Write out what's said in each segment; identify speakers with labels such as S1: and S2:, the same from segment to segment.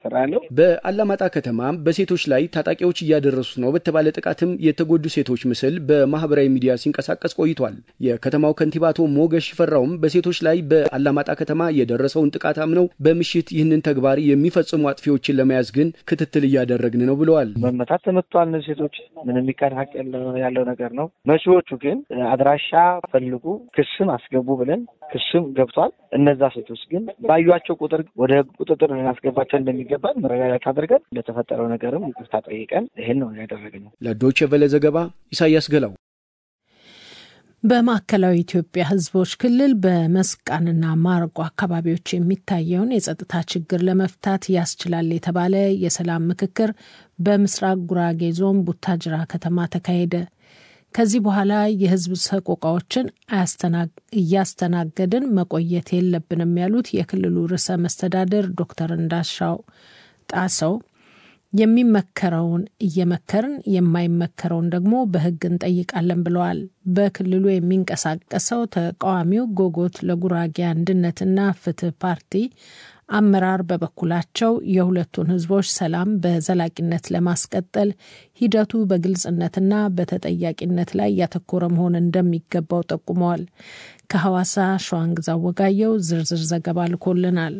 S1: እየተሰራ ያለው።
S2: በአላማጣ ከተማ በሴቶች ላይ ታጣቂዎች እያደረሱት ነው በተባለ ጥቃትም የተጎዱ ሴቶች ምስል በማህበራዊ ሚዲያ ሲንቀሳቀስ ቆይቷል። የከተማው ከንቲባ አቶ ሞገስ ሽፈራውም በሴቶች ላይ በአላማጣ ከተማ የደረሰውን ጥቃት አምነው በምሽት ይህንን ተግባር የሚፈጽሙ አጥፊዎችን ለመያዝ ግን ክትትል እያደረግን ነው ብለዋል።
S1: መመታት ተመቷል። እነዚህ ሴቶች ምንም የሚካድ ሀቅ ያለው ነገር ነው። መሺዎቹ ግን አድራሻ ፈልጉ፣ ክስም አስገቡ ብለን ክስም ገብቷል። እነዛ ሴቶች ግን ባዩቸው ቁጥር ወደ ህግ ቁጥጥር ልናስገባቸው እንደሚገባን መረጋጋት አድርገን ለተፈጠረው ነገርም ይቅርታ ጠይቀን ይህን ነው ያደረግነው።
S2: ለዶይቼ ቬለ ዘገባ ኢሳያስ ገላው።
S3: በማዕከላዊ ኢትዮጵያ ህዝቦች ክልል በመስቃንና ማረቆ አካባቢዎች የሚታየውን የጸጥታ ችግር ለመፍታት ያስችላል የተባለ የሰላም ምክክር በምስራቅ ጉራጌ ዞን ቡታጅራ ከተማ ተካሄደ። ከዚህ በኋላ የህዝብ ሰቆቃዎችን እያስተናገድን መቆየት የለብንም ያሉት የክልሉ ርዕሰ መስተዳድር ዶክተር እንዳሻው ጣሰው የሚመከረውን እየመከርን የማይመከረውን ደግሞ በህግ እንጠይቃለን ብለዋል። በክልሉ የሚንቀሳቀሰው ተቃዋሚው ጎጎት ለጉራጌ አንድነትና ፍትህ ፓርቲ አመራር በበኩላቸው የሁለቱን ህዝቦች ሰላም በዘላቂነት ለማስቀጠል ሂደቱ በግልጽነትና በተጠያቂነት ላይ ያተኮረ መሆን እንደሚገባው ጠቁመዋል። ከሐዋሳ ሸዋንግዛ ወጋየው ዝርዝር ዘገባ ልኮልናል።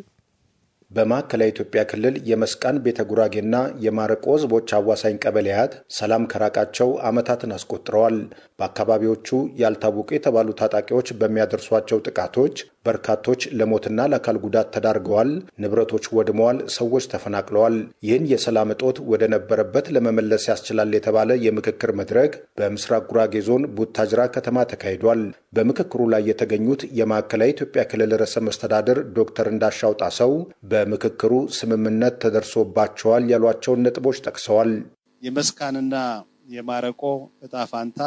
S4: በማዕከላዊ ኢትዮጵያ ክልል የመስቃን ቤተ ጉራጌና የማረቆ ህዝቦች አዋሳኝ ቀበሌያት ሰላም ከራቃቸው ዓመታትን አስቆጥረዋል። በአካባቢዎቹ ያልታወቁ የተባሉ ታጣቂዎች በሚያደርሷቸው ጥቃቶች በርካቶች ለሞትና ለአካል ጉዳት ተዳርገዋል፣ ንብረቶች ወድመዋል፣ ሰዎች ተፈናቅለዋል። ይህን የሰላም እጦት ወደ ነበረበት ለመመለስ ያስችላል የተባለ የምክክር መድረክ በምስራቅ ጉራጌ ዞን ቡታጅራ ከተማ ተካሂዷል። በምክክሩ ላይ የተገኙት የማዕከላዊ ኢትዮጵያ ክልል ርዕሰ መስተዳድር ዶክተር እንዳሻው ጣሰው በምክክሩ ስምምነት ተደርሶባቸዋል ያሏቸውን ነጥቦች ጠቅሰዋል።
S5: የመስቃንና የማረቆ እጣ ፋንታ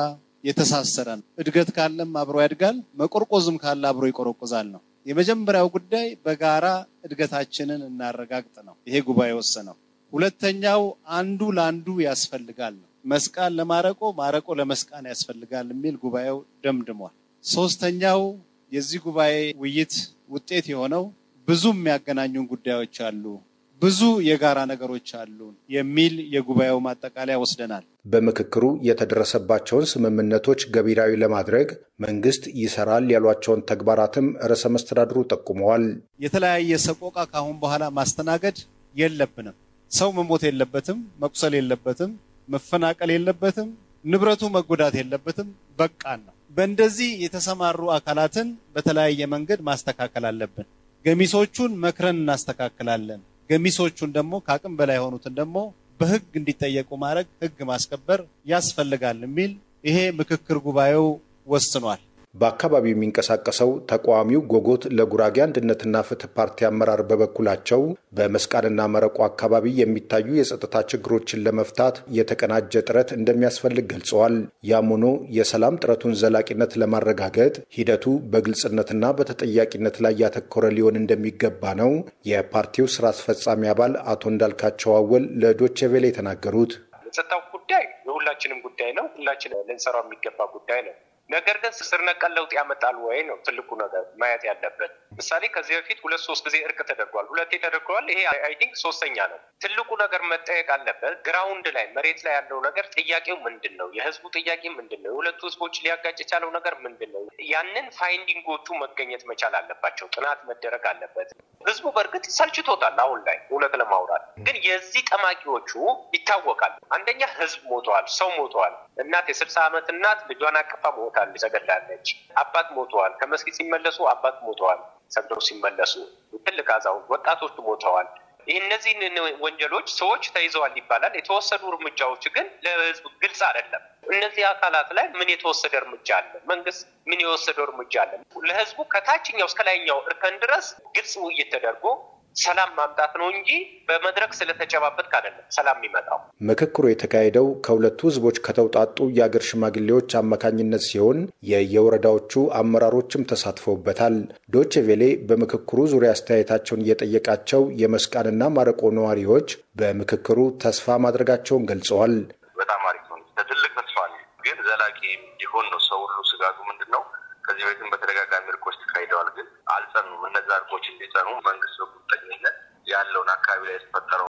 S5: የተሳሰረ ነው። እድገት ካለም አብሮ ያድጋል፣ መቆርቆዝም ካለ አብሮ ይቆረቆዛል ነው። የመጀመሪያው ጉዳይ በጋራ እድገታችንን እናረጋግጥ ነው። ይሄ ጉባኤ ወሰነው። ሁለተኛው አንዱ ለአንዱ ያስፈልጋል ነው። መስቃን ለማረቆ፣ ማረቆ ለመስቃን ያስፈልጋል የሚል ጉባኤው ደምድሟል። ሶስተኛው የዚህ ጉባኤ ውይይት ውጤት የሆነው ብዙ የሚያገናኙን ጉዳዮች አሉ፣ ብዙ የጋራ ነገሮች አሉ የሚል የጉባኤው ማጠቃለያ ወስደናል።
S4: በምክክሩ የተደረሰባቸውን ስምምነቶች ገቢራዊ ለማድረግ መንግስት ይሰራል ያሏቸውን ተግባራትም ርዕሰ መስተዳድሩ ጠቁመዋል።
S5: የተለያየ ሰቆቃ ከአሁን በኋላ ማስተናገድ የለብንም። ሰው መሞት የለበትም፣ መቁሰል የለበትም፣ መፈናቀል የለበትም፣ ንብረቱ መጎዳት የለበትም። በቃን ነው። በእንደዚህ የተሰማሩ አካላትን በተለያየ መንገድ ማስተካከል አለብን። ገሚሶቹን መክረን እናስተካክላለን። ገሚሶቹን ደግሞ ከአቅም በላይ የሆኑትን ደግሞ በህግ እንዲጠየቁ ማድረግ ህግ ማስከበር ያስፈልጋል የሚል ይሄ ምክክር ጉባኤው ወስኗል።
S4: በአካባቢው የሚንቀሳቀሰው ተቃዋሚው ጎጎት ለጉራጌ አንድነትና ፍትህ ፓርቲ አመራር በበኩላቸው በመስቃንና መረቆ አካባቢ የሚታዩ የጸጥታ ችግሮችን ለመፍታት የተቀናጀ ጥረት እንደሚያስፈልግ ገልጸዋል። ያም ሆኖ የሰላም ጥረቱን ዘላቂነት ለማረጋገጥ ሂደቱ በግልጽነትና በተጠያቂነት ላይ ያተኮረ ሊሆን እንደሚገባ ነው የፓርቲው ስራ አስፈጻሚ አባል አቶ እንዳልካቸው አወል ለዶቼ ቬለ የተናገሩት።
S6: የጸጥታው ጉዳይ የሁላችንም ጉዳይ ነው። ሁላችን ልንሰራው የሚገባ ጉዳይ ነው። ነገር ግን ስር ነቀል ለውጥ ያመጣል ወይ ነው ትልቁ ነገር ማየት ያለበት። ምሳሌ ከዚህ በፊት ሁለት ሶስት ጊዜ እርቅ ተደርጓል፣ ሁለቴ ተደርገዋል። ይሄ አይ ቲንክ ሶስተኛ ነው። ትልቁ ነገር መጠየቅ አለበት። ግራውንድ ላይ መሬት ላይ ያለው ነገር ጥያቄው ምንድን ነው? የህዝቡ ጥያቄ ምንድን ነው? የሁለቱ ህዝቦች ሊያጋጭ የቻለው ነገር ምንድን ነው? ያንን ፋይንዲንጎቹ መገኘት መቻል አለባቸው። ጥናት መደረግ አለበት። ህዝቡ በእርግጥ ሰልችቶታል። አሁን ላይ እውነት ለማውራት ግን የዚህ ጠማቂዎቹ ይታወቃል። አንደኛ ህዝብ ሞተዋል፣ ሰው ሞተዋል። እናት የስልሳ ዓመት እናት ልጇን አቅፋ ሞታለች፣ ተገድላለች። አባት ሞተዋል። ከመስጊድ ሲመለሱ አባት ሞተዋል። ሰግደው ሲመለሱ ትልቅ አዛውንት፣ ወጣቶች ሞተዋል። ይህ እነዚህን ወንጀሎች ሰዎች ተይዘዋል ይባላል። የተወሰዱ እርምጃዎች ግን ለህዝብ ግልጽ አይደለም። እነዚህ አካላት ላይ ምን የተወሰደ እርምጃ አለ? መንግስት ምን የወሰደው እርምጃ አለ? ለህዝቡ ከታችኛው እስከ ላይኛው እርከን ድረስ ግልጽ ውይይት ተደርጎ ሰላም ማምጣት ነው እንጂ በመድረክ ስለተጨባበጥክ አይደለም ሰላም የሚመጣው።
S4: ምክክሩ የተካሄደው ከሁለቱ ህዝቦች ከተውጣጡ የአገር ሽማግሌዎች አማካኝነት ሲሆን የየወረዳዎቹ አመራሮችም ተሳትፈውበታል። ዶቼ ቬሌ በምክክሩ ዙሪያ አስተያየታቸውን እየጠየቃቸው የመስቃንና ማረቆ ነዋሪዎች በምክክሩ ተስፋ ማድረጋቸውን ገልጸዋል።
S7: በጣም አሪፍ ነው። ትልቅ ተስፋ ነው፣ ግን ዘላቂ እንዲሆን ነው ሰው ሁሉ ስጋቱ ምንድን ነው? ከዚህ በፊትም በተደጋጋሚ እርቆች ተካሂደዋል፣ ግን አልጸኑም። እነዛ እርቆች እንዲጸኑ መንግስት በቁርጠኝነት ያለውን አካባቢ ላይ የተፈጠረው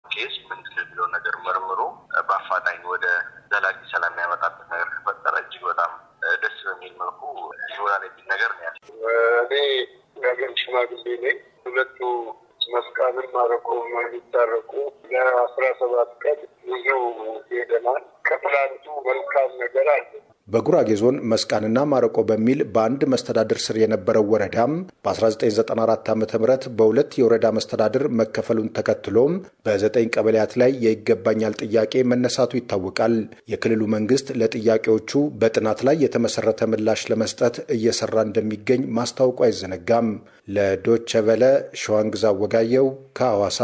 S7: ኬስ ምንድን ነው የሚለውን ነገር መርምሮ በአፋጣኝ ወደ ዘላቂ ሰላም የሚያመጣበት ነገር ከፈጠረ እጅግ በጣም ደስ በሚል መልኩ ይሆናል የሚል ነገር ነው ያለ።
S8: እኔ የሀገር ሽማግሌ ነኝ። ሁለቱ መስቃንን ማረቆ የሚታረቁ ለአስራ ሰባት ቀን ብዙ ሄደናል። ከፕላንቱ መልካም ነገር አለ።
S4: በጉራጌ ዞን መስቃንና ማረቆ በሚል በአንድ መስተዳድር ስር የነበረው ወረዳም በ1994 ዓ ም በሁለት የወረዳ መስተዳድር መከፈሉን ተከትሎም በዘጠኝ ቀበሌያት ላይ የይገባኛል ጥያቄ መነሳቱ ይታወቃል። የክልሉ መንግስት ለጥያቄዎቹ በጥናት ላይ የተመሰረተ ምላሽ ለመስጠት እየሰራ እንደሚገኝ ማስታወቁ አይዘነጋም። ለዶቸ ቨለ ሸዋንግዛ ወጋየው ከሐዋሳ።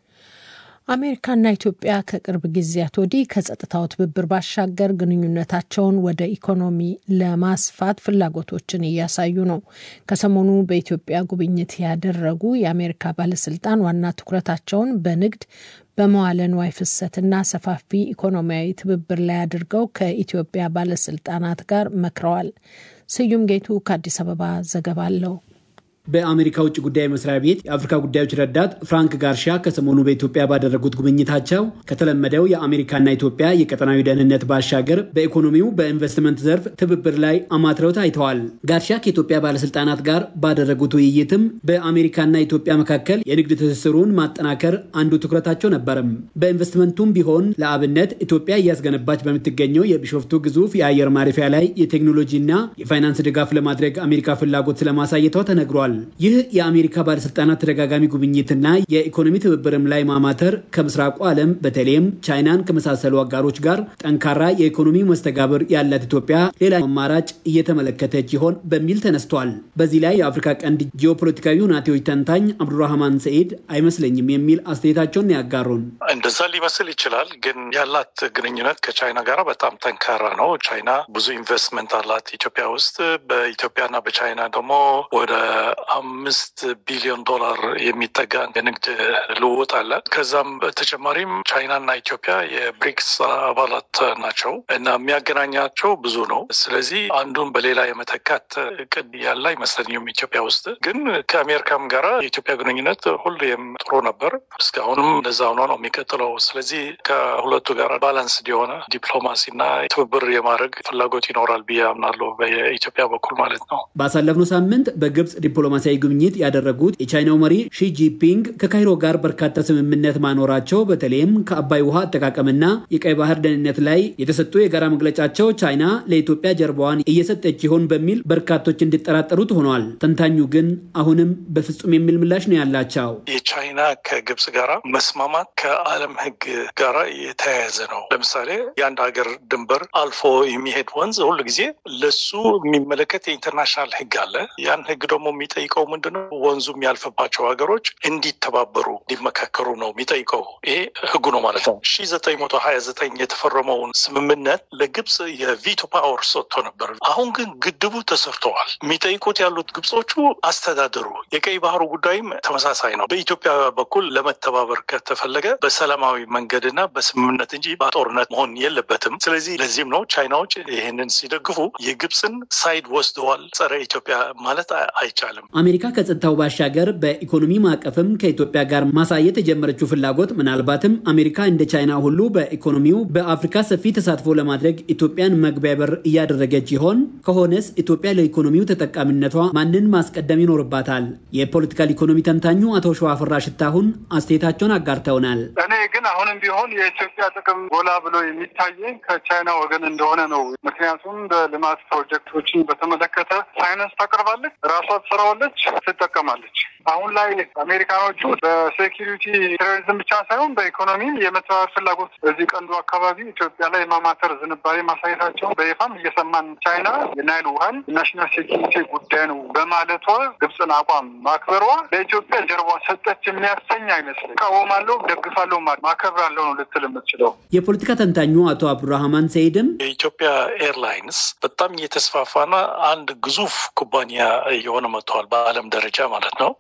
S3: አሜሪካና ኢትዮጵያ ከቅርብ ጊዜያት ወዲህ ከጸጥታው ትብብር ባሻገር ግንኙነታቸውን ወደ ኢኮኖሚ ለማስፋት ፍላጎቶችን እያሳዩ ነው። ከሰሞኑ በኢትዮጵያ ጉብኝት ያደረጉ የአሜሪካ ባለስልጣን ዋና ትኩረታቸውን በንግድ በመዋለ ንዋይ ፍሰትና ሰፋፊ ኢኮኖሚያዊ ትብብር ላይ አድርገው ከኢትዮጵያ ባለስልጣናት ጋር መክረዋል። ስዩም ጌቱ ከአዲስ አበባ ዘገባ አለው።
S9: በአሜሪካ ውጭ ጉዳይ መስሪያ ቤት የአፍሪካ ጉዳዮች ረዳት ፍራንክ ጋርሻ ከሰሞኑ በኢትዮጵያ ባደረጉት ጉብኝታቸው ከተለመደው የአሜሪካና ኢትዮጵያ የቀጠናዊ ደህንነት ባሻገር በኢኮኖሚው በኢንቨስትመንት ዘርፍ ትብብር ላይ አማትረው ታይተዋል። ጋርሻ ከኢትዮጵያ ባለስልጣናት ጋር ባደረጉት ውይይትም በአሜሪካና ኢትዮጵያ መካከል የንግድ ትስስሩን ማጠናከር አንዱ ትኩረታቸው ነበርም። በኢንቨስትመንቱም ቢሆን ለአብነት ኢትዮጵያ እያስገነባች በምትገኘው የቢሾፍቱ ግዙፍ የአየር ማረፊያ ላይ የቴክኖሎጂና የፋይናንስ ድጋፍ ለማድረግ አሜሪካ ፍላጎት ስለማሳየቷ ተነግሯል። ይህ የአሜሪካ ባለስልጣናት ተደጋጋሚ ጉብኝትና የኢኮኖሚ ትብብርም ላይ ማማተር ከምስራቁ ዓለም በተለይም ቻይናን ከመሳሰሉ አጋሮች ጋር ጠንካራ የኢኮኖሚ መስተጋብር ያላት ኢትዮጵያ ሌላ አማራጭ እየተመለከተች ይሆን በሚል ተነስቷል። በዚህ ላይ የአፍሪካ ቀንድ ጂኦፖለቲካዊ ሁናቴዎች ተንታኝ አብዱራህማን ሰኢድ አይመስለኝም የሚል አስተያየታቸውን ያጋሩን።
S10: እንደዛ ሊመስል ይችላል፣ ግን ያላት ግንኙነት ከቻይና ጋር በጣም ጠንካራ ነው። ቻይና ብዙ ኢንቨስትመንት አላት ኢትዮጵያ ውስጥ። በኢትዮጵያና በቻይና ደግሞ ወደ አምስት ቢሊዮን ዶላር የሚጠጋ የንግድ ልውውጥ አለ። ከዛም በተጨማሪም ቻይናና ኢትዮጵያ የብሪክስ አባላት ናቸው እና የሚያገናኛቸው ብዙ ነው። ስለዚህ አንዱን በሌላ የመተካት እቅድ ያለ አይመስለኝም። ኢትዮጵያ ውስጥ ግን ከአሜሪካም ጋራ የኢትዮጵያ ግንኙነት ሁሌም ጥሩ ነበር። እስካሁንም እንደዛ ሆኖ ነው የሚቀጥለው። ስለዚህ ከሁለቱ ጋር ባላንስድ የሆነ ዲፕሎማሲና ትብብር የማድረግ ፍላጎት ይኖራል ብዬ አምናለሁ፣ በኢትዮጵያ በኩል ማለት ነው።
S9: ባሳለፍነው ሳምንት በግብጽ ዲፕሎማሲያዊ ጉብኝት ያደረጉት የቻይናው መሪ ሺጂፒንግ ከካይሮ ጋር በርካታ ስምምነት ማኖራቸው በተለይም ከአባይ ውሃ አጠቃቀምና የቀይ ባህር ደህንነት ላይ የተሰጡ የጋራ መግለጫቸው ቻይና ለኢትዮጵያ ጀርባዋን እየሰጠች ይሆን በሚል በርካቶች እንዲጠራጠሩት ሆኗል። ተንታኙ ግን አሁንም በፍጹም የሚል ምላሽ ነው ያላቸው።
S10: የቻይና ከግብጽ ጋራ መስማማት ከዓለም ሕግ ጋራ የተያያዘ ነው። ለምሳሌ የአንድ ሀገር ድንበር አልፎ የሚሄድ ወንዝ ሁሉ ጊዜ ለሱ የሚመለከት የኢንተርናሽናል ሕግ አለ። ያን ሕግ ደግሞ የሚጠይቀው ምንድነው? ወንዙ የሚያልፍባቸው ሀገሮች እንዲተባበሩ እንዲመካከሩ ነው የሚጠይቀው። ይሄ ህጉ ነው ማለት ነው። ሺ ዘጠኝ መቶ ሀያ ዘጠኝ የተፈረመውን ስምምነት ለግብጽ የቪቶ ፓወር ሰጥቶ ነበር። አሁን ግን ግድቡ ተሰርተዋል። የሚጠይቁት ያሉት ግብጾቹ አስተዳደሩ። የቀይ ባህሩ ጉዳይም ተመሳሳይ ነው። በኢትዮጵያ በኩል ለመተባበር ከተፈለገ በሰላማዊ መንገድና በስምምነት እንጂ በጦርነት መሆን የለበትም። ስለዚህ ለዚህም ነው ቻይናዎች ይህንን ሲደግፉ የግብፅን ሳይድ ወስደዋል። ጸረ ኢትዮጵያ ማለት አይቻልም።
S9: አሜሪካ ከጸጥታው ባሻገር በኢኮኖሚ ማዕቀፍም ከኢትዮጵያ ጋር ማሳየት የጀመረችው ፍላጎት ምናልባትም አሜሪካ እንደ ቻይና ሁሉ በኢኮኖሚው በአፍሪካ ሰፊ ተሳትፎ ለማድረግ ኢትዮጵያን መግቢያ በር እያደረገች ይሆን? ከሆነስ ኢትዮጵያ ለኢኮኖሚው ተጠቃሚነቷ ማንን ማስቀደም ይኖርባታል? የፖለቲካል ኢኮኖሚ ተንታኙ አቶ ሸዋፍራ ሽታሁን አስተያየታቸውን አጋርተውናል።
S8: እኔ ግን አሁንም ቢሆን የኢትዮጵያ ጥቅም ጎላ ብሎ የሚታየኝ ከቻይና ወገን እንደሆነ ነው። ምክንያቱም በልማት ፕሮጀክቶችን በተመለከተ ሳይንስ ታቀርባለች፣ ራሷ ትሰራዋለች፣ ትጠቀማለች። አሁን ላይ አሜሪካኖቹ በሴኪሪቲ ቴሮሪዝም ብቻ ሳይሆን በኢኮኖሚም የመተባበር ፍላጎት በዚህ ቀንዱ አካባቢ ኢትዮጵያ ላይ የማማተር ዝንባሌ ማሳየታቸው በይፋም እየሰማን ቻይና የናይል ውሃን የናሽናል ሴኪሪቲ ጉዳይ ነው በማለቷ ግብፅን አቋም ማክበሯ ለኢትዮጵያ ጀርባ ሰጠች የሚያሰኝ አይመስልም። እቃወማለሁ፣ ደግፋለሁ፣ ማከብራለሁ ነው ልትል የምትችለው።
S9: የፖለቲካ ተንታኙ አቶ አብዱራህማን ሰይድም
S10: የኢትዮጵያ ኤርላይንስ በጣም እየተስፋፋና አንድ ግዙፍ ኩባንያ እየሆነ መጥተዋል። በዓለም ደረጃ ማለት ነው።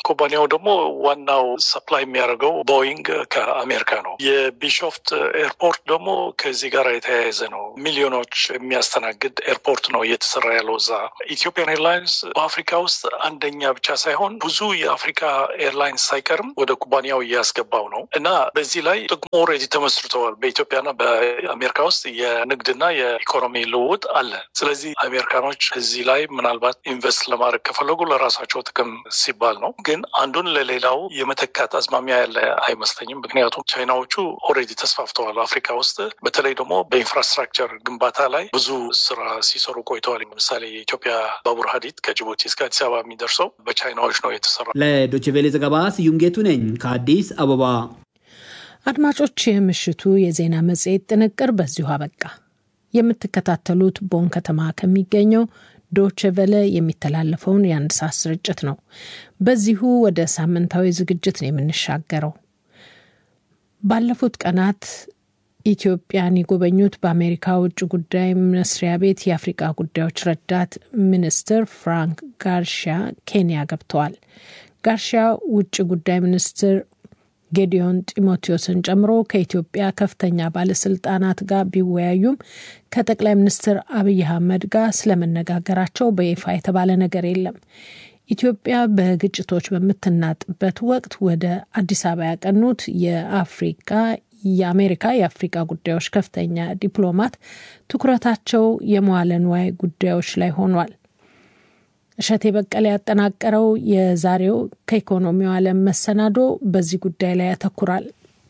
S10: ኩባንያው ደግሞ ዋናው ሰፕላይ የሚያደርገው ቦይንግ ከአሜሪካ ነው። የቢሾፍት ኤርፖርት ደግሞ ከዚህ ጋር የተያያዘ ነው። ሚሊዮኖች የሚያስተናግድ ኤርፖርት ነው እየተሰራ ያለው እዛ። ኢትዮጵያን ኤርላይንስ በአፍሪካ ውስጥ አንደኛ ብቻ ሳይሆን ብዙ የአፍሪካ ኤርላይንስ ሳይቀርም ወደ ኩባንያው እያስገባው ነው እና በዚህ ላይ ጥቅሙ ኦልሬዲ ተመስርተዋል። በኢትዮጵያና በአሜሪካ ውስጥ የንግድና የኢኮኖሚ ልውውጥ አለ። ስለዚህ አሜሪካኖች እዚህ ላይ ምናልባት ኢንቨስት ለማድረግ ከፈለጉ ለራሳቸው ጥቅም ሲባል ነው። ግን አንዱን ለሌላው የመተካት አዝማሚያ ያለ አይመስለኝም። ምክንያቱም ቻይናዎቹ ኦልሬዲ ተስፋፍተዋል አፍሪካ ውስጥ በተለይ ደግሞ በኢንፍራስትራክቸር ግንባታ ላይ ብዙ ስራ ሲሰሩ ቆይተዋል። ለምሳሌ የኢትዮጵያ ባቡር ሀዲድ ከጅቡቲ እስከ አዲስ አበባ የሚደርሰው በቻይናዎች ነው የተሰራ።
S9: ለዶይቼ ቬለ ዘገባ ስዩም ጌቱ ነኝ ከአዲስ አበባ።
S3: አድማጮች፣ የምሽቱ የዜና መጽሔት ጥንቅር በዚሁ አበቃ። የምትከታተሉት ቦን ከተማ ከሚገኘው ዶቼ ቬለ የሚተላለፈውን የአንድ ሰዓት ስርጭት ነው። በዚሁ ወደ ሳምንታዊ ዝግጅት ነው የምንሻገረው። ባለፉት ቀናት ኢትዮጵያን የጎበኙት በአሜሪካ ውጭ ጉዳይ መስሪያ ቤት የአፍሪቃ ጉዳዮች ረዳት ሚኒስትር ፍራንክ ጋርሺያ ኬንያ ገብተዋል። ጋርሺያ ውጭ ጉዳይ ሚኒስትር ጌዲዮን ጢሞቴዎስን ጨምሮ ከኢትዮጵያ ከፍተኛ ባለስልጣናት ጋር ቢወያዩም ከጠቅላይ ሚኒስትር አብይ አህመድ ጋር ስለመነጋገራቸው በይፋ የተባለ ነገር የለም። ኢትዮጵያ በግጭቶች በምትናጥበት ወቅት ወደ አዲስ አበባ ያቀኑት የአፍሪካ የአሜሪካ የአፍሪካ ጉዳዮች ከፍተኛ ዲፕሎማት ትኩረታቸው የመዋለ ንዋይ ጉዳዮች ላይ ሆኗል። እሸቴ በቀለ ያጠናቀረው የዛሬው ከኢኮኖሚው ዓለም መሰናዶ በዚህ ጉዳይ ላይ ያተኩራል።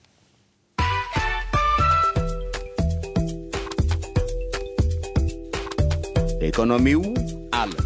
S11: ኢኮኖሚው ዓለም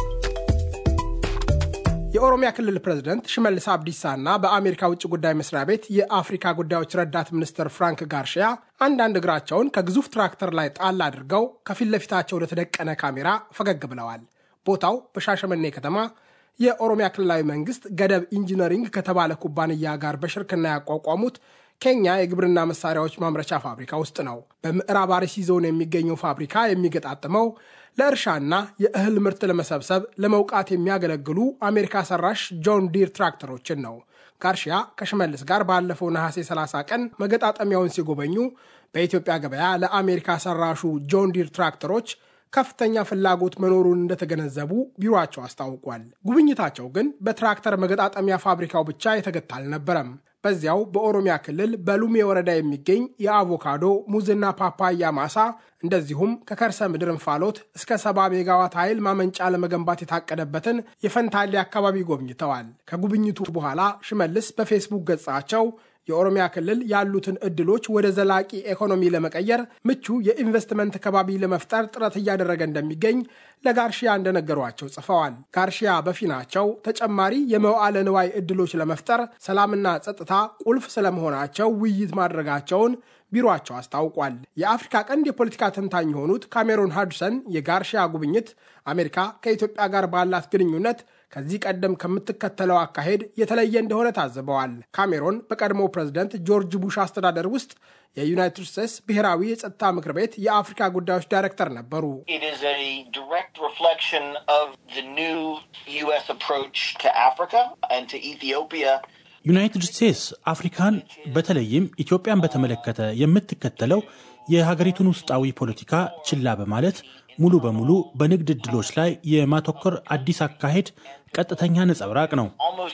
S12: የኦሮሚያ ክልል ፕሬዝደንት ሽመልስ አብዲሳና በአሜሪካ ውጭ ጉዳይ መስሪያ ቤት የአፍሪካ ጉዳዮች ረዳት ሚኒስትር ፍራንክ ጋርሺያ አንዳንድ እግራቸውን ከግዙፍ ትራክተር ላይ ጣል አድርገው ከፊት ለፊታቸው ለተደቀነ ካሜራ ፈገግ ብለዋል። ቦታው በሻሸመኔ ከተማ የኦሮሚያ ክልላዊ መንግስት ገደብ ኢንጂነሪንግ ከተባለ ኩባንያ ጋር በሽርክና ያቋቋሙት ኬኛ የግብርና መሳሪያዎች ማምረቻ ፋብሪካ ውስጥ ነው። በምዕራብ አርሲ ዞን የሚገኘው ፋብሪካ የሚገጣጥመው ለእርሻና የእህል ምርት ለመሰብሰብ ለመውቃት የሚያገለግሉ አሜሪካ ሰራሽ ጆን ዲር ትራክተሮችን ነው። ጋርሺያ ከሽመልስ ጋር ባለፈው ነሐሴ 30 ቀን መገጣጠሚያውን ሲጎበኙ በኢትዮጵያ ገበያ ለአሜሪካ ሰራሹ ጆን ዲር ትራክተሮች ከፍተኛ ፍላጎት መኖሩን እንደተገነዘቡ ቢሮአቸው አስታውቋል። ጉብኝታቸው ግን በትራክተር መገጣጠሚያ ፋብሪካው ብቻ የተገታ አልነበረም። በዚያው በኦሮሚያ ክልል በሉሜ ወረዳ የሚገኝ የአቮካዶ ሙዝና ፓፓያ ማሳ እንደዚሁም ከከርሰ ምድር እንፋሎት እስከ ሰባ ሜጋዋት ኃይል ማመንጫ ለመገንባት የታቀደበትን የፈንታሌ አካባቢ ጎብኝተዋል። ከጉብኝቱ በኋላ ሽመልስ በፌስቡክ ገጻቸው የኦሮሚያ ክልል ያሉትን እድሎች ወደ ዘላቂ ኢኮኖሚ ለመቀየር ምቹ የኢንቨስትመንት ከባቢ ለመፍጠር ጥረት እያደረገ እንደሚገኝ ለጋርሺያ እንደነገሯቸው ጽፈዋል። ጋርሺያ በፊናቸው ተጨማሪ የመዋዕለ ንዋይ እድሎች ለመፍጠር ሰላምና ጸጥታ ቁልፍ ስለመሆናቸው ውይይት ማድረጋቸውን ቢሮአቸው አስታውቋል። የአፍሪካ ቀንድ የፖለቲካ ተንታኝ የሆኑት ካሜሮን ሃድሰን የጋርሺያ ጉብኝት አሜሪካ ከኢትዮጵያ ጋር ባላት ግንኙነት ከዚህ ቀደም ከምትከተለው አካሄድ የተለየ እንደሆነ ታዝበዋል። ካሜሮን በቀድሞው ፕሬዝደንት ጆርጅ ቡሽ አስተዳደር ውስጥ የዩናይትድ ስቴትስ ብሔራዊ የጸጥታ ምክር ቤት የአፍሪካ ጉዳዮች ዳይሬክተር ነበሩ።
S13: ዩናይትድ ስቴትስ አፍሪካን በተለይም ኢትዮጵያን በተመለከተ የምትከተለው የሀገሪቱን ውስጣዊ ፖለቲካ ችላ በማለት ሙሉ በሙሉ በንግድ ዕድሎች ላይ የማተኮር አዲስ አካሄድ ቀጥተኛ ነጸብራቅ ነው።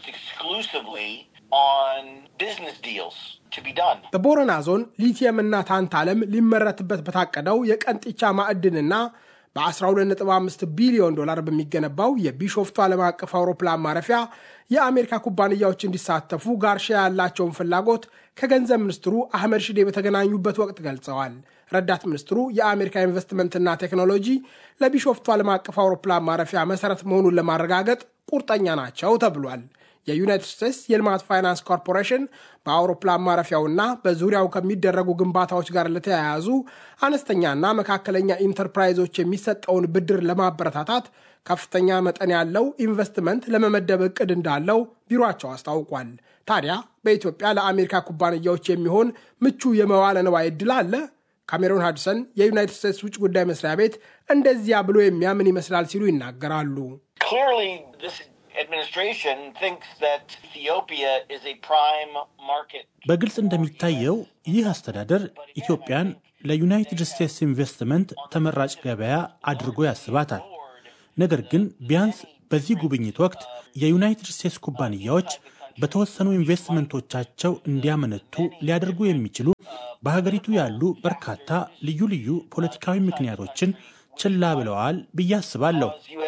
S12: በቦረና ዞን ሊቲየም እና ታንታለም ሊመረትበት በታቀደው የቀንጢቻ ማዕድንና በ12.5 ቢሊዮን ዶላር በሚገነባው የቢሾፍቱ ዓለም አቀፍ አውሮፕላን ማረፊያ የአሜሪካ ኩባንያዎች እንዲሳተፉ ጋርሺያ ያላቸውን ፍላጎት ከገንዘብ ሚኒስትሩ አህመድ ሽዴ በተገናኙበት ወቅት ገልጸዋል። ረዳት ሚኒስትሩ የአሜሪካ ኢንቨስትመንትና ቴክኖሎጂ ለቢሾፍቱ ዓለም አቀፍ አውሮፕላን ማረፊያ መሰረት መሆኑን ለማረጋገጥ ቁርጠኛ ናቸው ተብሏል። የዩናይትድ ስቴትስ የልማት ፋይናንስ ኮርፖሬሽን በአውሮፕላን ማረፊያውና በዙሪያው ከሚደረጉ ግንባታዎች ጋር ለተያያዙ አነስተኛና መካከለኛ ኢንተርፕራይዞች የሚሰጠውን ብድር ለማበረታታት ከፍተኛ መጠን ያለው ኢንቨስትመንት ለመመደብ እቅድ እንዳለው ቢሮአቸው አስታውቋል። ታዲያ በኢትዮጵያ ለአሜሪካ ኩባንያዎች የሚሆን ምቹ የመዋለ ንዋይ ዕድል አለ? ካሜሮን ሃድሰን የዩናይትድ ስቴትስ ውጭ ጉዳይ መስሪያ ቤት እንደዚያ ብሎ የሚያምን ይመስላል ሲሉ ይናገራሉ።
S13: በግልጽ እንደሚታየው ይህ አስተዳደር ኢትዮጵያን ለዩናይትድ ስቴትስ ኢንቨስትመንት ተመራጭ ገበያ አድርጎ ያስባታል። ነገር ግን ቢያንስ በዚህ ጉብኝት ወቅት የዩናይትድ ስቴትስ ኩባንያዎች በተወሰኑ ኢንቨስትመንቶቻቸው እንዲያመነቱ ሊያደርጉ የሚችሉ በሀገሪቱ ያሉ በርካታ ልዩ ልዩ ፖለቲካዊ ምክንያቶችን ችላ ብለዋል ብዬ አስባለሁ።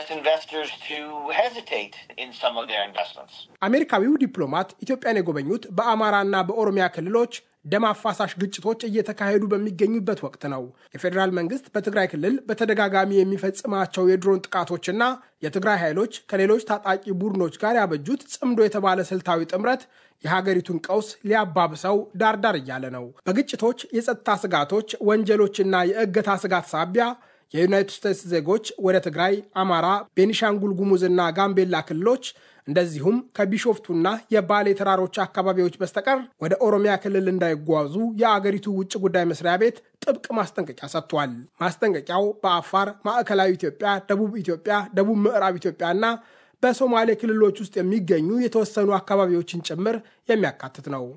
S12: አሜሪካዊው ዲፕሎማት ኢትዮጵያን የጎበኙት በአማራና በኦሮሚያ ክልሎች ደም አፋሳሽ ግጭቶች እየተካሄዱ በሚገኙበት ወቅት ነው። የፌዴራል መንግስት በትግራይ ክልል በተደጋጋሚ የሚፈጽማቸው የድሮን ጥቃቶችና የትግራይ ኃይሎች ከሌሎች ታጣቂ ቡድኖች ጋር ያበጁት ጽምዶ የተባለ ስልታዊ ጥምረት የሀገሪቱን ቀውስ ሊያባብሰው ዳርዳር እያለ ነው። በግጭቶች፣ የጸጥታ ስጋቶች፣ ወንጀሎችና የእገታ ስጋት ሳቢያ የዩናይትድ ስቴትስ ዜጎች ወደ ትግራይ፣ አማራ፣ ቤኒሻንጉል ጉሙዝና ጋምቤላ ክልሎች እንደዚሁም ከቢሾፍቱና የባሌ ተራሮች አካባቢዎች በስተቀር ወደ ኦሮሚያ ክልል እንዳይጓዙ የአገሪቱ ውጭ ጉዳይ መስሪያ ቤት ጥብቅ ማስጠንቀቂያ ሰጥቷል። ማስጠንቀቂያው በአፋር፣ ማዕከላዊ ኢትዮጵያ፣ ደቡብ ኢትዮጵያ፣ ደቡብ ምዕራብ ኢትዮጵያና በሶማሌ ክልሎች ውስጥ የሚገኙ የተወሰኑ አካባቢዎችን ጭምር የሚያካትት ነው።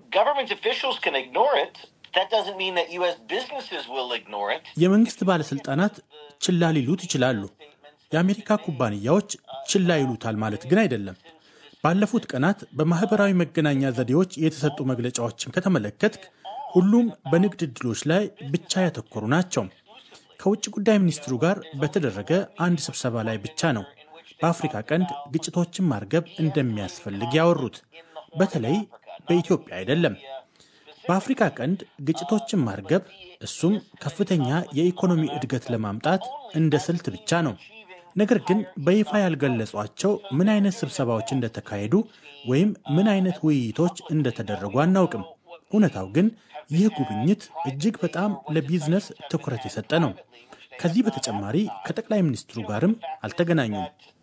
S13: የመንግስት ባለስልጣናት ችላ ሊሉት ይችላሉ። የአሜሪካ ኩባንያዎች ችላ ይሉታል ማለት ግን አይደለም። ባለፉት ቀናት በማህበራዊ መገናኛ ዘዴዎች የተሰጡ መግለጫዎችን ከተመለከትክ ሁሉም በንግድ ዕድሎች ላይ ብቻ ያተኮሩ ናቸው። ከውጭ ጉዳይ ሚኒስትሩ ጋር በተደረገ አንድ ስብሰባ ላይ ብቻ ነው በአፍሪካ ቀንድ ግጭቶችን ማርገብ እንደሚያስፈልግ ያወሩት። በተለይ በኢትዮጵያ አይደለም። በአፍሪካ ቀንድ ግጭቶችን ማርገብ እሱም ከፍተኛ የኢኮኖሚ እድገት ለማምጣት እንደ ስልት ብቻ ነው። ነገር ግን በይፋ ያልገለጿቸው ምን አይነት ስብሰባዎች እንደተካሄዱ ወይም ምን አይነት ውይይቶች እንደተደረጉ አናውቅም። እውነታው ግን ይህ ጉብኝት እጅግ በጣም ለቢዝነስ ትኩረት የሰጠ ነው። ከዚህ በተጨማሪ ከጠቅላይ ሚኒስትሩ ጋርም አልተገናኙም።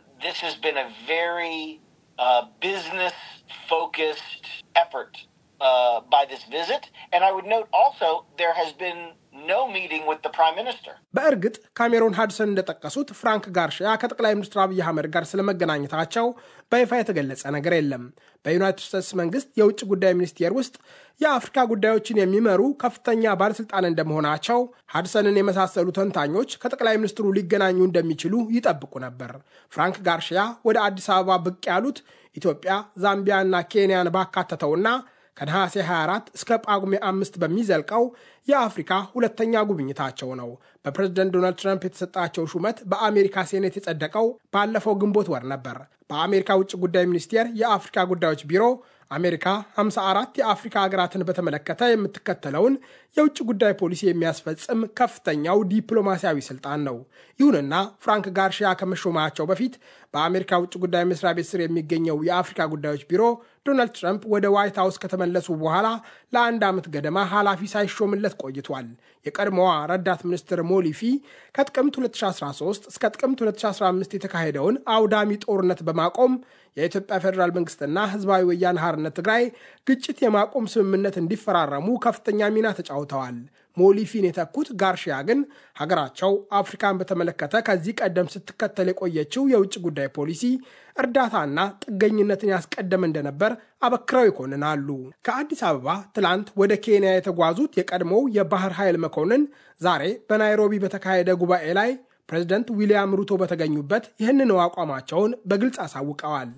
S12: በእርግጥ ካሜሮን ሃድሰን እንደጠቀሱት ፍራንክ ጋርሺያ ከጠቅላይ ሚኒስትር አብይ አህመድ ጋር ስለመገናኘታቸው በይፋ የተገለጸ ነገር የለም። በዩናይትድ ስቴትስ መንግስት የውጭ ጉዳይ ሚኒስቴር ውስጥ የአፍሪካ ጉዳዮችን የሚመሩ ከፍተኛ ባለስልጣን እንደመሆናቸው ሃድሰንን የመሳሰሉ ተንታኞች ከጠቅላይ ሚኒስትሩ ሊገናኙ እንደሚችሉ ይጠብቁ ነበር። ፍራንክ ጋርሺያ ወደ አዲስ አበባ ብቅ ያሉት ኢትዮጵያ፣ ዛምቢያ እና ኬንያን ባካተተውና ከነሐሴ 24 እስከ ጳጉሜ አምስት በሚዘልቀው የአፍሪካ ሁለተኛ ጉብኝታቸው ነው። በፕሬዝደንት ዶናልድ ትራምፕ የተሰጣቸው ሹመት በአሜሪካ ሴኔት የጸደቀው ባለፈው ግንቦት ወር ነበር። በአሜሪካ ውጭ ጉዳይ ሚኒስቴር የአፍሪካ ጉዳዮች ቢሮ አሜሪካ 54 የአፍሪካ ሀገራትን በተመለከተ የምትከተለውን የውጭ ጉዳይ ፖሊሲ የሚያስፈጽም ከፍተኛው ዲፕሎማሲያዊ ስልጣን ነው። ይሁንና ፍራንክ ጋርሺያ ከመሾማቸው በፊት በአሜሪካ ውጭ ጉዳይ መስሪያ ቤት ስር የሚገኘው የአፍሪካ ጉዳዮች ቢሮ ዶናልድ ትራምፕ ወደ ዋይት ሀውስ ከተመለሱ በኋላ ለአንድ ዓመት ገደማ ኃላፊ ሳይሾምለት ቆይቷል። የቀድሞዋ ረዳት ሚኒስትር ሞሊፊ ከጥቅምት 2013 እስከ ጥቅምት 2015 የተካሄደውን አውዳሚ ጦርነት በማቆም የኢትዮጵያ ፌዴራል መንግስትና ህዝባዊ ወያነ ሓርነት ትግራይ ግጭት የማቆም ስምምነት እንዲፈራረሙ ከፍተኛ ሚና ተጫውተዋል። ሞሊፊን የተኩት ጋርሺያ ግን ሀገራቸው አፍሪካን በተመለከተ ከዚህ ቀደም ስትከተል የቆየችው የውጭ ጉዳይ ፖሊሲ እርዳታና ጥገኝነትን ያስቀደመ እንደነበር አበክረው ይኮንናሉ። ከአዲስ አበባ ትላንት ወደ ኬንያ የተጓዙት የቀድሞው የባህር ኃይል መኮንን ዛሬ በናይሮቢ በተካሄደ ጉባኤ ላይ ፕሬዚደንት ዊልያም ሩቶ በተገኙበት ይህንኑ አቋማቸውን በግልጽ አሳውቀዋል።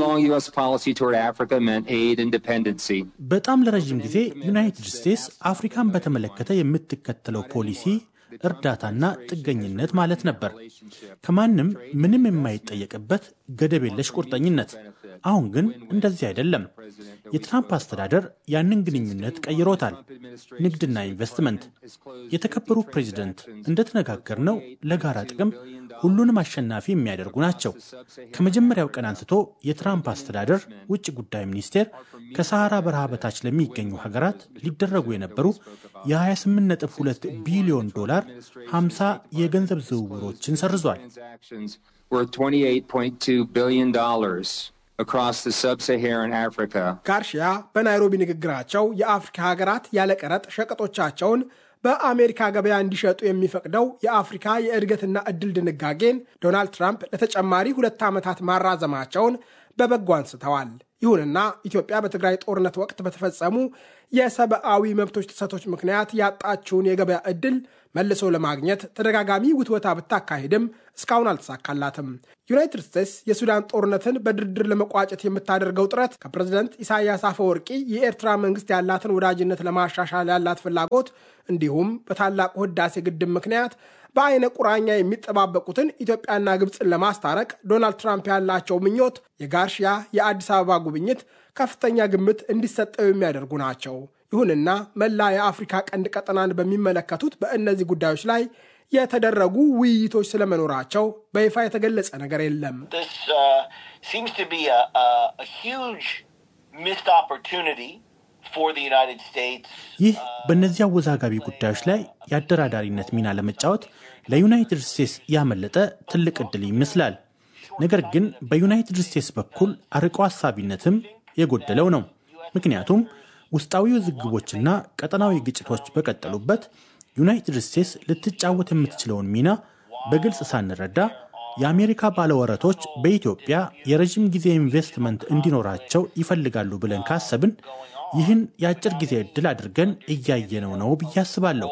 S13: በጣም ለረዥም ጊዜ ዩናይትድ ስቴትስ አፍሪካን በተመለከተ የምትከተለው ፖሊሲ እርዳታና ጥገኝነት ማለት ነበር። ከማንም ምንም የማይጠየቅበት ገደብ የለሽ ቁርጠኝነት። አሁን ግን እንደዚህ አይደለም። የትራምፕ አስተዳደር ያንን ግንኙነት ቀይሮታል። ንግድና ኢንቨስትመንት። የተከበሩ ፕሬዚደንት፣ እንደተነጋገርነው ለጋራ ጥቅም ሁሉንም አሸናፊ የሚያደርጉ ናቸው። ከመጀመሪያው ቀን አንስቶ የትራምፕ አስተዳደር ውጭ ጉዳይ ሚኒስቴር ከሰሃራ በረሃ በታች ለሚገኙ ሀገራት ሊደረጉ የነበሩ የ28.2 ቢሊዮን ዶላር 50 የገንዘብ ዝውውሮችን ሰርዟል።
S12: ጋርሺያ በናይሮቢ ንግግራቸው የአፍሪካ ሀገራት ያለ ቀረጥ ሸቀጦቻቸውን በአሜሪካ ገበያ እንዲሸጡ የሚፈቅደው የአፍሪካ የእድገትና እድል ድንጋጌን ዶናልድ ትራምፕ ለተጨማሪ ሁለት ዓመታት ማራዘማቸውን በበጎ አንስተዋል። ይሁንና ኢትዮጵያ በትግራይ ጦርነት ወቅት በተፈጸሙ የሰብአዊ መብቶች ጥሰቶች ምክንያት ያጣችውን የገበያ ዕድል መልሶ ለማግኘት ተደጋጋሚ ውትወታ ብታካሄድም እስካሁን አልተሳካላትም። ዩናይትድ ስቴትስ የሱዳን ጦርነትን በድርድር ለመቋጨት የምታደርገው ጥረት ከፕሬዝደንት ኢሳያስ አፈወርቂ የኤርትራ መንግስት ያላትን ወዳጅነት ለማሻሻል ያላት ፍላጎት እንዲሁም በታላቁ ህዳሴ ግድብ ምክንያት በአይነ ቁራኛ የሚጠባበቁትን ኢትዮጵያና ግብፅን ለማስታረቅ ዶናልድ ትራምፕ ያላቸው ምኞት የጋርሺያ የአዲስ አበባ ጉብኝት ከፍተኛ ግምት እንዲሰጠው የሚያደርጉ ናቸው። ይሁንና መላ የአፍሪካ ቀንድ ቀጠናን በሚመለከቱት በእነዚህ ጉዳዮች ላይ የተደረጉ ውይይቶች ስለመኖራቸው በይፋ የተገለጸ ነገር የለም።
S13: ይህ በእነዚህ አወዛጋቢ ጉዳዮች ላይ የአደራዳሪነት ሚና ለመጫወት ለዩናይትድ ስቴትስ ያመለጠ ትልቅ ዕድል ይመስላል። ነገር ግን በዩናይትድ ስቴትስ በኩል አርቆ ሀሳቢነትም የጎደለው ነው። ምክንያቱም ውስጣዊ ውዝግቦችና ቀጠናዊ ግጭቶች በቀጠሉበት ዩናይትድ ስቴትስ ልትጫወት የምትችለውን ሚና በግልጽ ሳንረዳ የአሜሪካ ባለወረቶች በኢትዮጵያ የረዥም ጊዜ ኢንቨስትመንት እንዲኖራቸው ይፈልጋሉ ብለን ካሰብን ይህን የአጭር ጊዜ ዕድል አድርገን እያየነው ነው ብዬ አስባለሁ።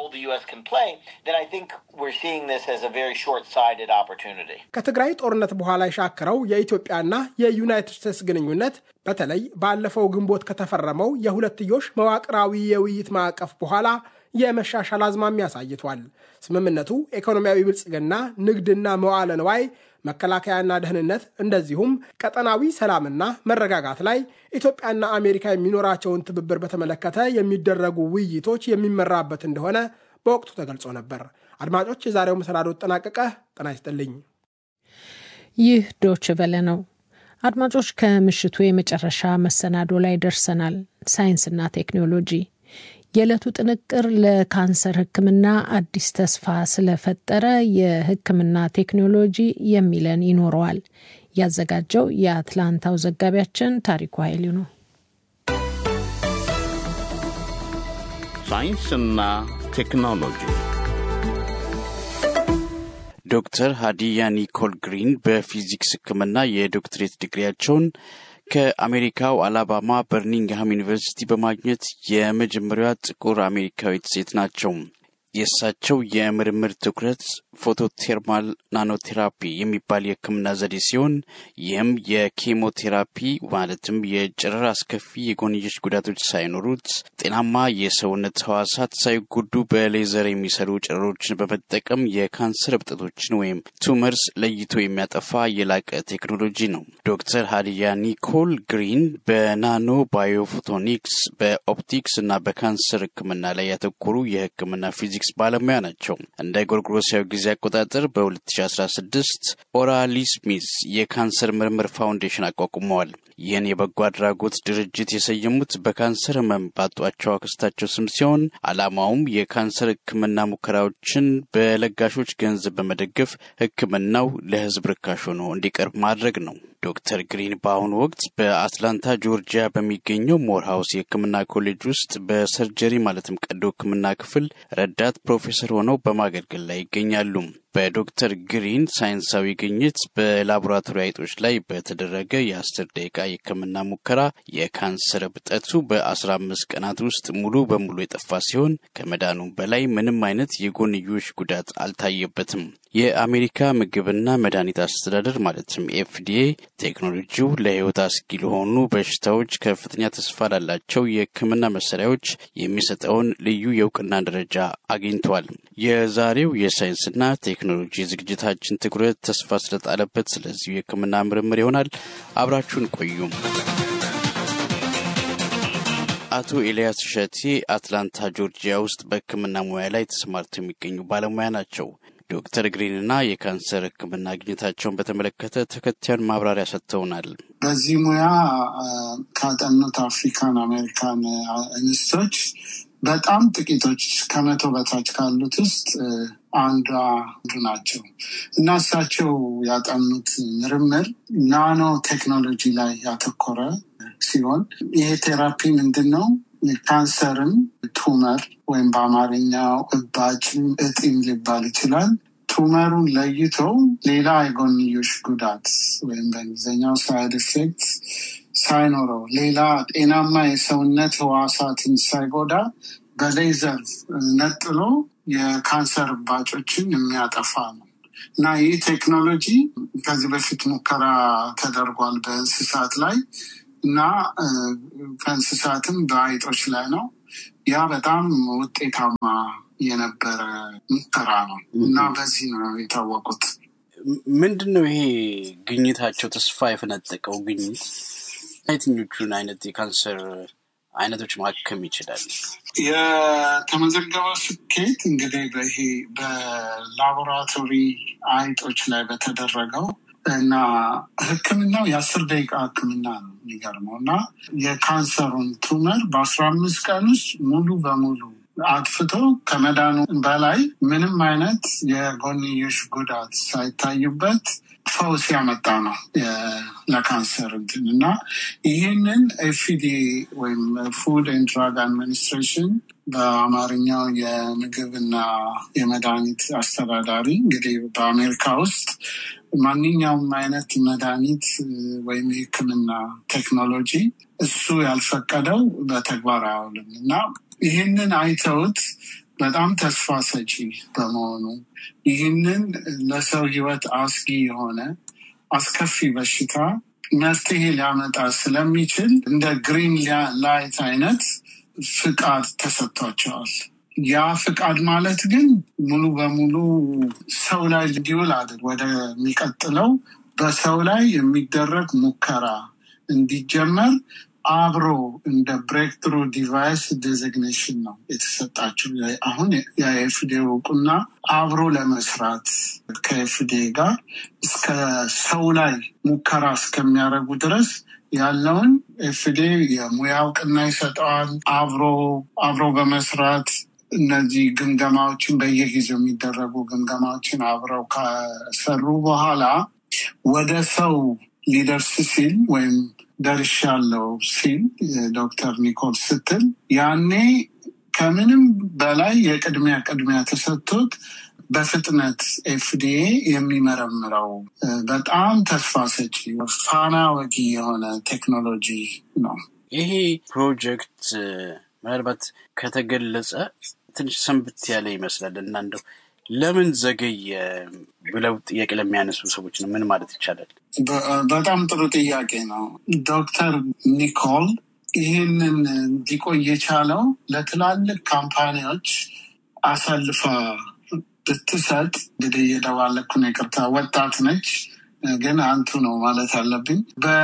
S12: ከትግራይ ጦርነት በኋላ የሻከረው የኢትዮጵያና የዩናይትድ ስቴትስ ግንኙነት በተለይ ባለፈው ግንቦት ከተፈረመው የሁለትዮሽ መዋቅራዊ የውይይት ማዕቀፍ በኋላ የመሻሻል አዝማሚያ አሳይቷል። ስምምነቱ ኢኮኖሚያዊ ብልጽግና፣ ንግድና መዋለ ንዋይ፣ መከላከያና ደህንነት እንደዚሁም ቀጠናዊ ሰላምና መረጋጋት ላይ ኢትዮጵያና አሜሪካ የሚኖራቸውን ትብብር በተመለከተ የሚደረጉ ውይይቶች የሚመራበት እንደሆነ በወቅቱ ተገልጾ ነበር። አድማጮች፣ የዛሬው መሰናዶ ጠናቀቀ። ጤና ይስጥልኝ።
S3: ይህ ዶች ቨለ ነው። አድማጮች፣ ከምሽቱ የመጨረሻ መሰናዶ ላይ ደርሰናል። ሳይንስና ቴክኖሎጂ የዕለቱ ጥንቅር ለካንሰር ሕክምና አዲስ ተስፋ ስለፈጠረ የሕክምና ቴክኖሎጂ የሚለን ይኖረዋል። ያዘጋጀው የአትላንታው ዘጋቢያችን ታሪኩ ኃይሉ ነው።
S11: ሳይንስና ቴክኖሎጂ
S14: ዶክተር ሀዲያ ኒኮል ግሪን በፊዚክስ ሕክምና የዶክትሬት ዲግሪያቸውን ከአሜሪካው አላባማ በርሚንግሃም ዩኒቨርሲቲ በማግኘት የመጀመሪያዋ ጥቁር አሜሪካዊት ሴት ናቸው። የእሳቸው የምርምር ትኩረት ፎቶቴርማል ናኖቴራፒ የሚባል የህክምና ዘዴ ሲሆን ይህም የኬሞቴራፒ ማለትም የጨረር አስከፊ የጎንዮሽ ጉዳቶች ሳይኖሩት ጤናማ የሰውነት ህዋሳት ሳይጎዱ በሌዘር የሚሰሩ ጨረሮችን በመጠቀም የካንሰር እብጠቶችን ወይም ቱመርስ ለይቶ የሚያጠፋ የላቀ ቴክኖሎጂ ነው። ዶክተር ሀዲያ ኒኮል ግሪን በናኖ ባዮፎቶኒክስ፣ በኦፕቲክስ እና በካንሰር ህክምና ላይ ያተኮሩ የህክምና ፊዚክስ ባለሙያ ናቸው። እንደ ጎርጎሮሳዊ ጊዜ አቆጣጠር በ2016 ኦራሊ ስሚዝ የካንሰር ምርምር ፋውንዴሽን አቋቁመዋል። ይህን የበጎ አድራጎት ድርጅት የሰየሙት በካንሰር ህመም ባጧቸው አክስታቸው ስም ሲሆን ዓላማውም የካንሰር ህክምና ሙከራዎችን በለጋሾች ገንዘብ በመደገፍ ህክምናው ለህዝብ ርካሽ ሆኖ እንዲቀርብ ማድረግ ነው። ዶክተር ግሪን በአሁኑ ወቅት በአትላንታ ጆርጂያ በሚገኘው ሞርሃውስ የህክምና ኮሌጅ ውስጥ በሰርጀሪ ማለትም ቀዶ ህክምና ክፍል ረዳት ፕሮፌሰር ሆነው በማገልገል ላይ ይገኛሉ። በዶክተር ግሪን ሳይንሳዊ ግኝት በላቦራቶሪ አይጦች ላይ በተደረገ የአስር ደቂቃ የህክምና ሙከራ የካንሰር እብጠቱ በአስራ አምስት ቀናት ውስጥ ሙሉ በሙሉ የጠፋ ሲሆን ከመዳኑም በላይ ምንም አይነት የጎንዮሽ ጉዳት አልታየበትም። የአሜሪካ ምግብና መድኃኒት አስተዳደር ማለትም ኤፍዲኤ ቴክኖሎጂው ለህይወት አስጊ ለሆኑ በሽታዎች ከፍተኛ ተስፋ ላላቸው የህክምና መሳሪያዎች የሚሰጠውን ልዩ የእውቅና ደረጃ አግኝቷል። የዛሬው የሳይንስና ቴክኖሎጂ ዝግጅታችን ትኩረት ተስፋ ስለጣለበት ስለዚሁ የህክምና ምርምር ይሆናል። አብራችሁን ቆዩም። አቶ ኤልያስ እሸቴ አትላንታ ጆርጂያ ውስጥ በህክምና ሙያ ላይ ተሰማርተው የሚገኙ ባለሙያ ናቸው። ዶክተር ግሪንና የካንሰር ህክምና ግኝታቸውን በተመለከተ ተከታዩን ማብራሪያ ሰጥተውናል።
S15: በዚህ ሙያ ካጠኑት አፍሪካን አሜሪካን እንስቶች በጣም ጥቂቶች ከመቶ በታች ካሉት ውስጥ አንዷ አንዱ ናቸው እና እሳቸው ያጠኑት ምርምር ናኖ ቴክኖሎጂ ላይ ያተኮረ ሲሆን ይሄ ቴራፒ ምንድን ነው? ካንሰርም ቱመር ወይም በአማርኛው እባጭ እጢም ሊባል ይችላል። ቱመሩን ለይቶ ሌላ የጎንዮሽ ጉዳት ወይም በእንግሊዝኛው ሳይድ ኢፌክት ሳይኖረው ሌላ ጤናማ የሰውነት ህዋሳትን ሳይጎዳ በሌዘር ነጥሎ የካንሰር እባጮችን የሚያጠፋ ነው እና ይህ ቴክኖሎጂ ከዚህ በፊት ሙከራ ተደርጓል በእንስሳት ላይ እና ከእንስሳትም በአይጦች ላይ ነው። ያ በጣም ውጤታማ የነበረ ሙከራ ነው እና በዚህ ነው የታወቁት።
S14: ምንድን ነው ይሄ ግኝታቸው ተስፋ የፈነጠቀው ግኝት የትኞቹን አይነት የካንሰር አይነቶች ማከም ይችላል?
S15: የተመዘገበው ስኬት እንግዲህ በይሄ በላቦራቶሪ አይጦች ላይ በተደረገው እና ሕክምናው የአስር ደቂቃ ሕክምና ነው የሚገርመው እና የካንሰሩን ቱመር በአስራ አምስት ቀን ውስጥ ሙሉ በሙሉ አጥፍቶ ከመዳኑ በላይ ምንም አይነት የጎንዮሽ ጉዳት ሳይታዩበት ፈውስ ያመጣ ነው ለካንሰር እንትን እና ይህንን ኤፍዲኤ ወይም ፉድ ኤንድ ድራግ አድሚኒስትሬሽን በአማርኛው የምግብና የመድኃኒት አስተዳዳሪ እንግዲህ በአሜሪካ ውስጥ ማንኛውም አይነት መድኃኒት ወይም የህክምና ቴክኖሎጂ እሱ ያልፈቀደው በተግባር አያውልም እና ይህንን አይተውት በጣም ተስፋ ሰጪ በመሆኑ ይህንን ለሰው ህይወት አስጊ የሆነ አስከፊ በሽታ መፍትሄ ሊያመጣ ስለሚችል እንደ ግሪን ላይት አይነት ፍቃድ ተሰጥቷቸዋል። ያ ፍቃድ ማለት ግን ሙሉ በሙሉ ሰው ላይ እንዲውል አድር ወደሚቀጥለው በሰው ላይ የሚደረግ ሙከራ እንዲጀመር አብሮ እንደ ብሬክ ትሩ ዲቫይስ ዴዚግኔሽን ነው የተሰጣቸው። አሁን የኤፍዲኤ እውቅና አብሮ ለመስራት ከኤፍዲኤ ጋር እስከ ሰው ላይ ሙከራ እስከሚያደርጉ ድረስ ያለውን ኤፍዲኤ የሙያ እውቅና ይሰጠዋል። አብሮ አብሮ በመስራት እነዚህ ግምገማዎችን በየጊዜው የሚደረጉ ግምገማዎችን አብረው ከሰሩ በኋላ ወደ ሰው ሊደርስ ሲል ወይም ደርሻለው ሲል ዶክተር ኒኮል ስትል ያኔ ከምንም በላይ የቅድሚያ ቅድሚያ ተሰጥቶት በፍጥነት ኤፍዲኤ የሚመረምረው በጣም ተስፋ ሰጪ ፋና ወጊ የሆነ ቴክኖሎጂ ነው።
S14: ይሄ ፕሮጀክት ምናልባት ከተገለጸ ትንሽ ሰንብት ያለ ይመስላል እና እንደው ለምን ዘገየ ብለው ጥያቄ ለሚያነሱ ሰዎች ነው ምን ማለት ይቻላል?
S15: በጣም ጥሩ ጥያቄ ነው። ዶክተር ኒኮል ይህንን እንዲቆይ የቻለው ለትላልቅ ካምፓኒዎች አሳልፋ ብትሰጥ እንግዲህ እየደባለኩ ነው፣ ይቅርታ። ወጣት ነች ግን አንቱ ነው ማለት አለብኝ።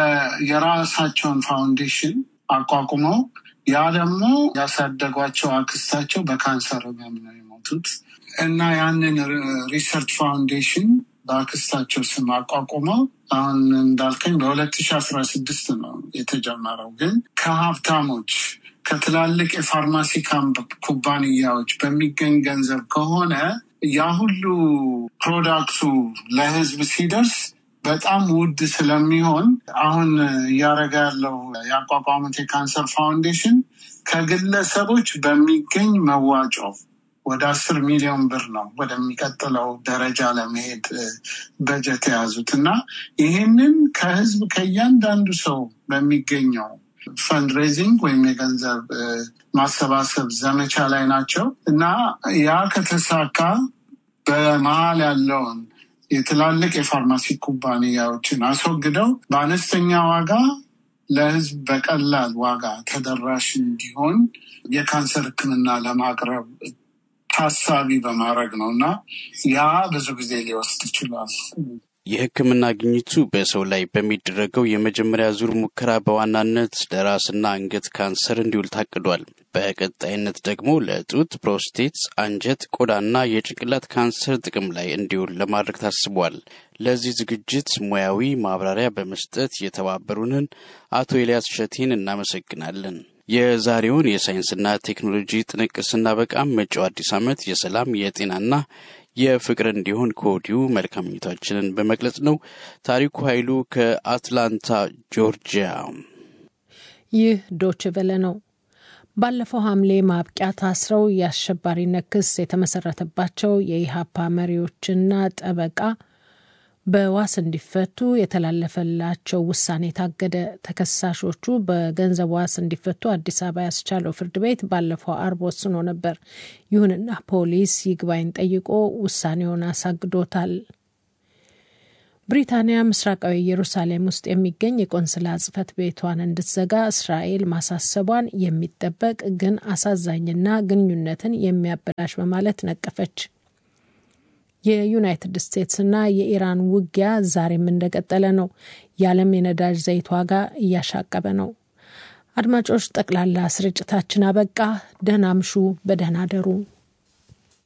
S15: የራሳቸውን ፋውንዴሽን አቋቁመው ያ ደግሞ ያሳደጓቸው አክስታቸው በካንሰር ህመም ነው የሞቱት እና ያንን ሪሰርች ፋውንዴሽን በአክስታቸው ስም አቋቁመው አሁን እንዳልከኝ በሁለት ሺ አስራ ስድስት ነው የተጀመረው። ግን ከሀብታሞች ከትላልቅ የፋርማሲ ኩባንያዎች በሚገኝ ገንዘብ ከሆነ ያ ሁሉ ፕሮዳክቱ ለህዝብ ሲደርስ በጣም ውድ ስለሚሆን አሁን እያደረገ ያለው ያቋቋሙት የካንሰር ፋውንዴሽን ከግለሰቦች በሚገኝ መዋጮ ወደ አስር ሚሊዮን ብር ነው ወደሚቀጥለው ደረጃ ለመሄድ በጀት የያዙት እና ይህንን ከህዝብ ከእያንዳንዱ ሰው በሚገኘው ፈንድሬዚንግ ወይም የገንዘብ ማሰባሰብ ዘመቻ ላይ ናቸው እና ያ ከተሳካ በመሀል ያለውን የትላልቅ የፋርማሲ ኩባንያዎችን አስወግደው በአነስተኛ ዋጋ ለህዝብ በቀላል ዋጋ ተደራሽ እንዲሆን የካንሰር ሕክምና ለማቅረብ ታሳቢ በማድረግ ነው እና ያ ብዙ ጊዜ ሊወስድ ይችላል።
S14: የህክምና ግኝቱ በሰው ላይ በሚደረገው የመጀመሪያ ዙር ሙከራ በዋናነት ለራስና አንገት ካንሰር እንዲውል ታቅዷል። በቀጣይነት ደግሞ ለጡት፣ ፕሮስቴት፣ አንጀት፣ ቆዳና የጭንቅላት ካንሰር ጥቅም ላይ እንዲውል ለማድረግ ታስቧል። ለዚህ ዝግጅት ሙያዊ ማብራሪያ በመስጠት የተባበሩንን አቶ ኤልያስ ሸቴን እናመሰግናለን። የዛሬውን የሳይንስና ቴክኖሎጂ ጥንቅር ስናበቃም መጪው አዲስ ዓመት የሰላም የጤናና የፍቅር እንዲሆን ከወዲሁ መልካም ምኞታችንን በመግለጽ ነው። ታሪኩ ኃይሉ ከአትላንታ ጆርጂያ።
S3: ይህ ዶች ቨለ ነው። ባለፈው ሐምሌ ማብቂያ ታስረው የአሸባሪነት ክስ የተመሰረተባቸው የኢሃፓ መሪዎችና ጠበቃ በዋስ እንዲፈቱ የተላለፈላቸው ውሳኔ ታገደ። ተከሳሾቹ በገንዘብ ዋስ እንዲፈቱ አዲስ አበባ ያስቻለው ፍርድ ቤት ባለፈው አርብ ወስኖ ነበር። ይሁንና ፖሊስ ይግባኝ ጠይቆ ውሳኔውን አሳግዶታል። ብሪታንያ ምስራቃዊ ኢየሩሳሌም ውስጥ የሚገኝ የቆንስላ ጽሕፈት ቤቷን እንድትዘጋ እስራኤል ማሳሰቧን የሚጠበቅ ግን አሳዛኝና ግንኙነትን የሚያበላሽ በማለት ነቀፈች። የዩናይትድ ስቴትስና የኢራን ውጊያ ዛሬም እንደቀጠለ ነው። የዓለም የነዳጅ ዘይት ዋጋ እያሻቀበ ነው። አድማጮች፣ ጠቅላላ ስርጭታችን አበቃ። ደህና ምሹ፣ በደህና ደሩ።